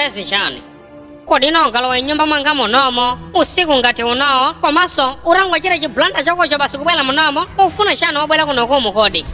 chibwerezi chani kodi nogalowa nyumba mwanga munomo usiku ngati unowo komanso utangochita chibulanda chakocho basi kubwera munomo ufuna chani wobwera kuno kumu kodi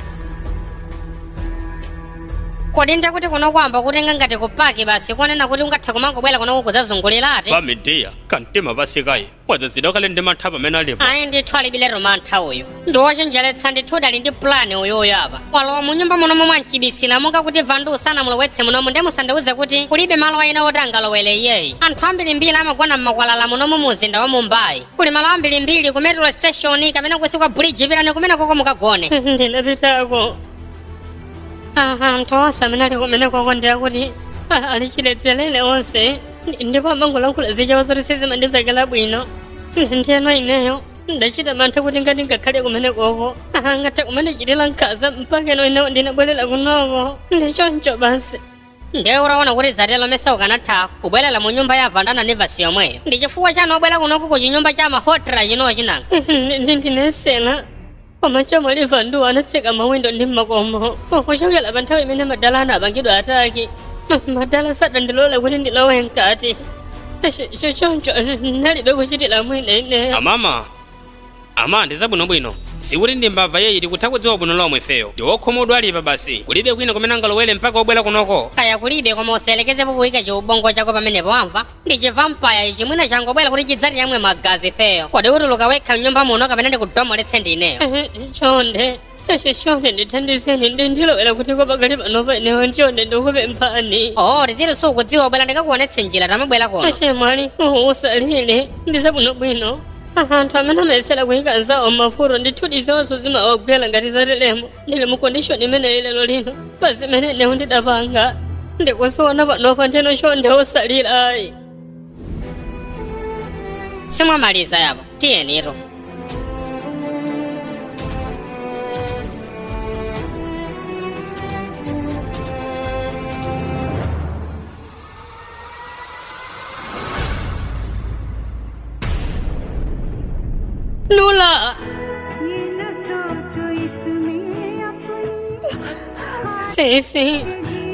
kodi ndakuti kuno kwamba kutenga ngati kupaki basi konena kuti ungathe kumangobwera kunoku kudzazungulirati pamidiya kantima pasikayi wadzazidwa kale ndi mantha pamene alipo ayi ndithu alibile mantha uyu ndi wochenjeretsa ndithu udali ndi pulani uyuyu apa walowa mu nyumba munomo mwancibisira monga kuti vandu usanamulowetse munomo ndi musandiuze kuti kulibe malo ena oti angalowere iyeyi anthu ambirimbiri amagona mmakwalala munomo mu mzinda wa mumbai kuli malo ambirimbiri ku metro station kamene kusi kwa bridge pitani kumene koko mukagone ndinapitako anthu onse amene ali kumene koko ndi akuti alichiledzerere onse ndipo amangolankhula zichawo zoti sizimandimvekera bwino ndiyeno ineyo ndachita mantha kuti ngati ngakhale kumene koko angathe kumandichitira nkhaza mpaka ino ine ndinabwerera kunoko ndichoncho basi ndiye uraona kuti zatelo mesa ukanatha kubwerera mu nyumba ya vandana ndi vasi yomweyo ndi chifukwa chani obwera kunoku ku chinyumba cha mahotela chinowo chinanga ndinesena koma chamwali vandu anatseka mawindo ndi makomo kuchokera pa nthawi imene madala anapangidwa ataki madala sadandilola kuti ndilowe mkati choncho ndalibe kuchitira mwina ineyo amama ama ndi zabwinobwino sikuti ndi mbava yeyi tikutha kudziwa bwino lomwe ifeyo ndi wokhomodwa alipa basi kulibe kwina kumene angalowere mpaka obwera kunoko kaya kulibe koma uselekezepo kuyika chiubongo chako pamenepo wamva ndi chivampaya ichi mwina changobwera kuti chidzati yamwe magazi feyo kodi utuluka wekha mnyumba muno kapena ndikudomoletse ndineyo chonde chonde chonde ndithandizeni ndi ndilowera kuti kopakali panopa inewo chonde ndikupemphani oh tiziti sukudziwa ubwera ndikakuonetse njira tamabwera kuno achemwali usalire ndi zabwinobwino anthu amene amayesera kuyika zawo mafuto ndithudi zonso zimawagwera ngati zatelemo ndili mu kondishoni imeneyi lero lino pa zimene inewo ndidapanga ndikuziona panopa ndino chonde usalira ayi simwamaliza yapo tiyeniro Nula! Sí, sí.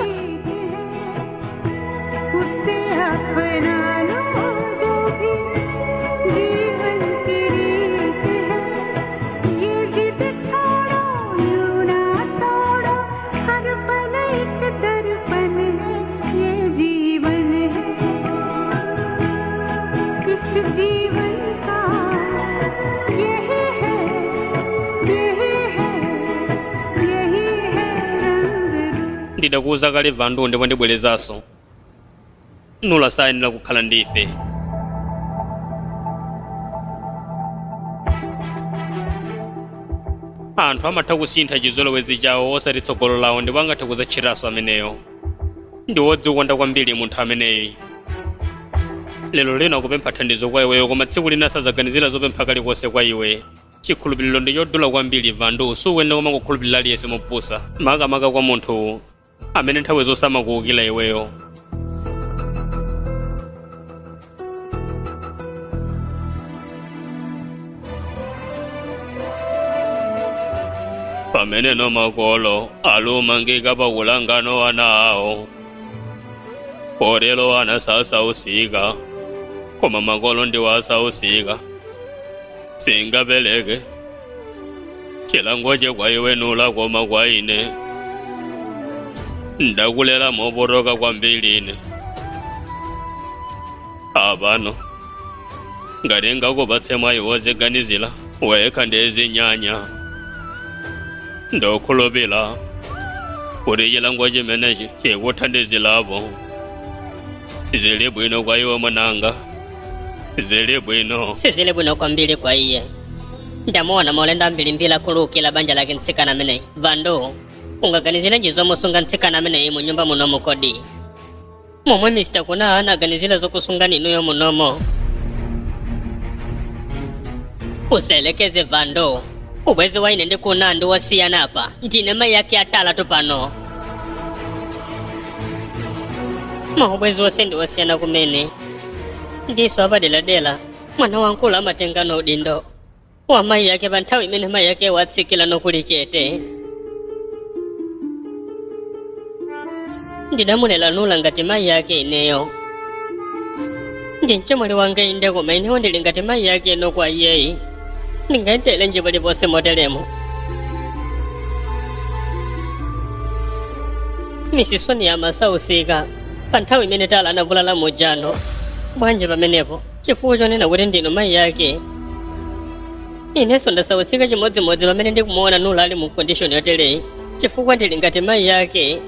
ndidakuwuza kale vandu ndipo ndibwerezanso nula sayenera kukhala ndi ife anthu amatha kusintha chizolowezi chawo osati tsogolo lawo ndipo angathe kudzatchitanso ameneyo ndi wodzikonda kwambiri munthu ameneyi lero lino akupempha thandizo kwa iweyo koma tsiku lina sadzaganizira zopempha kalikonse kwa iwe chikhulupiriro ndi chodula kwambiri vandu sukuyenera kumangokhulupirira aliyense mopusa makamaka kwa munthu amene nthawi zonse amakuwukira iweyo pameneno makolo alumangika pakulangano ana awo potero ana sasausika koma makolo ndiwo asausika singapereke chilango che kwa iwe nula koma kwa ine ndakulera mopotoka kwambiri ine apano ngati ngakupatse mwayi woziganizira wekha ndizinyanya ndokhulupira kuti chilango chimenechi chikuthandizirapo zili bwino kwa iwe mwananga zili bwino sizili bwino kwambiri kwa iye ndamuona maulendo ambirimbiri akhululukira banja lake mtsikana ameneyi vandu ungaganizirenji zomusunga mtsikana ameneyi mu nyumba munomo kodi momwe mr kuna anaganizira zokusunga ninuyo munomo uselekeze vando ubwezi waine ndi kuna ndi wosiyana apa ndine mayi yake atalatu pano maubwezi wose ndi wosiyana kumene ndiso apadeladela mwana wankulu amatenga no udindo wa mayi yake pa nthawi imene mayi yake watsikira nokuli chete ndidamulela nula ngati mayi ake ineyo ndi mchemwali wanga inde koma inewo ndili ngati mayi ake ino kwa iyeyi ndingayitele njipo liponse motelemo misisoni ya masausika pa nthawi imene tala anavulala mujano bwanji pamenepo chifukwa chonena kuti ndinu mayi yake inenso ndasausika chimodzimodzi pamene ndikumuona nula ali mu kondishoni yotereyi chifukwa ndili ngati mayi yake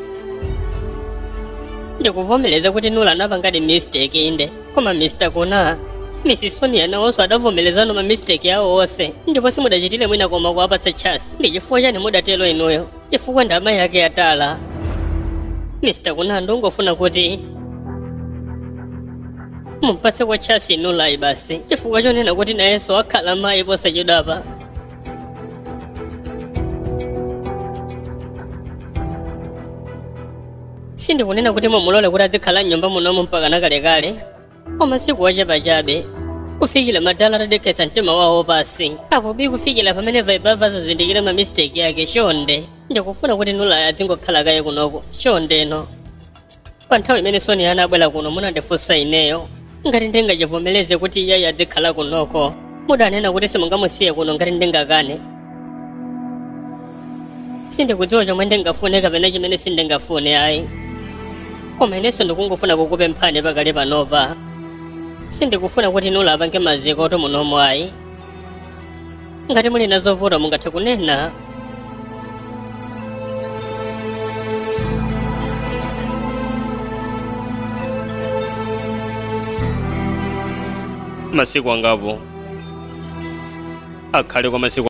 ndikuvomereza kuti nula anapangadi mistake inde koma mr kuna mrs sonia nawonso adavomerezano ma mistake yawo onse ndipo simudachitire mwina koma kuwapatsa chasi ndi chifukwa chani mudatelo inuyo chifukwa ndi amayi ake atala mr kuna ndongofuna kuti mumpatse kwa chasi inulayi basi chifukwa chonena kuti nayenso akhala mayi posachedwapa sindikunena kuti mumulole kuti adzikhala mnyumba munomu mpaka nakalekale koma sikuwachapachabe kufikira madala atadekhetsa mtima wawo pasi apo bi kufikira pamene vaibava zazindikira ma mistake yake chonde ndikufuna kuti nulayi adzingokhala kaye kunoko chondeno pa nthawi imene sonia anabwera kuno munandifunsa ineyo ngati ndingachivomereze kuti iyeyi adzikhala kunoko mudanena kuti simungamusiye kuno ngati ndingakane sindikudziwa chomwe ndingafune kapena chimene sindingafune ayi koma inenso ndikungofuna kukupemphani pakali panopa sindikufuna kuti nula apange maziko oti munomo ayi ngati muli na zovuta mungathe kunena masiku angapo akhale kwa masiku